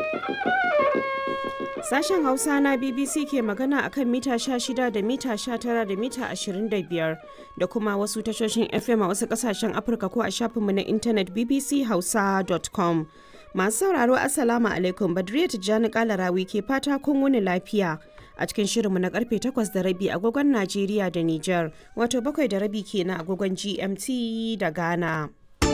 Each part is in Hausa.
Sashen Hausa na BBC ke magana a kan mita 16 da mita 19 da mita 25 da kuma wasu tashoshin FM a wasu kasashen Afirka ko a shafinmu na intanet bbchausa.com. Masu sauraro Assalamu alaikum Badriya Tijjani Kalarawi ke fata kun wuni lafiya. A cikin shirinmu na karfe 8 da rabi agogon Najeriya da Nijar, wato bakwai da rabi kenan agogon GMT da Ghana.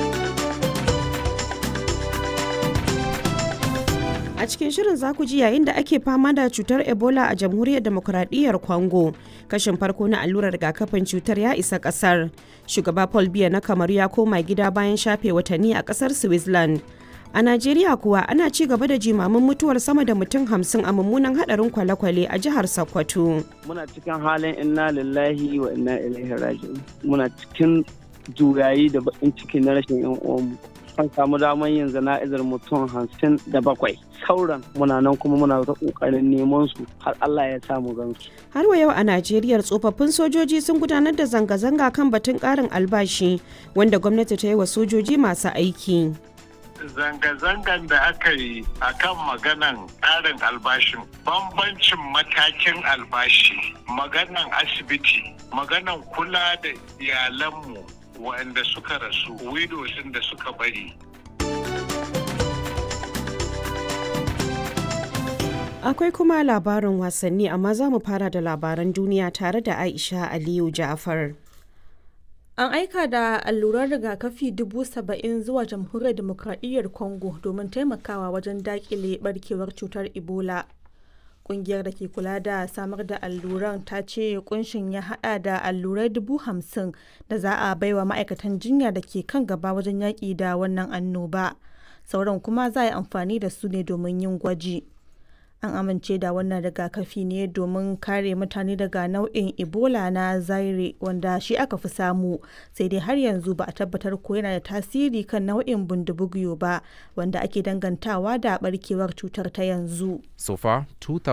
a cikin shirin za ku ji yayin da ake fama da cutar ebola a jamhuriyar demokuraɗiyyar congo kashin farko na allurar rigakafin cutar ya isa ƙasar shugaba paul biya na kamaru ya koma gida bayan shafe watanni a ƙasar switzerland a najeriya kuwa ana ci gaba da jimamin mutuwar sama da mutum hamsin a mummunan hadarin kwale-kwale a jihar sokoto muna cikin halin inna lillahi wa inna ilaihi raji'un muna cikin juyayi da bakin ciki na rashin yan uwanmu an samu damar yin zana'izar mutum hamsin da bakwai sauran muna nan kuma muna ta kokarin neman su har Allah ya samu gansu. Har wa yau a Najeriya tsofaffin sojoji sun gudanar da zanga-zanga kan batun karin albashi wanda gwamnati ta yi wa sojoji masu aiki. Zanga-zangan da aka yi a kan maganan ƙarin albashin bambancin matakin albashi maganan asibiti maganan kula da iyalanmu waɗanda suka rasu widows da suka bari akwai kuma labarin wasanni amma za mu fara da labaran duniya tare da aisha aliyu ja'far An aika da allurar rigakafi dubu saba'in zuwa jamhuriyar demokradiyyar Congo domin taimakawa wajen dakile barkewar cutar Ebola. Kungiyar da ke kula da samar da alluran ta ce kunshin ya hada da allurai dubu hamsin da za a baiwa ma'aikatan jinya da ke kan gaba wajen yaƙi da wannan annoba. Sauran kuma za a yi amfani da su ne domin yin gwaji. An amince da wannan rigakafi ne domin kare mutane daga nau'in Ebola na Zaire wanda shi aka fi samu sai dai har yanzu ba a tabbatar ko yana da tasiri kan nau'in bundubugyo ba wanda ake dangantawa da barkewar cutar ta yanzu. So far,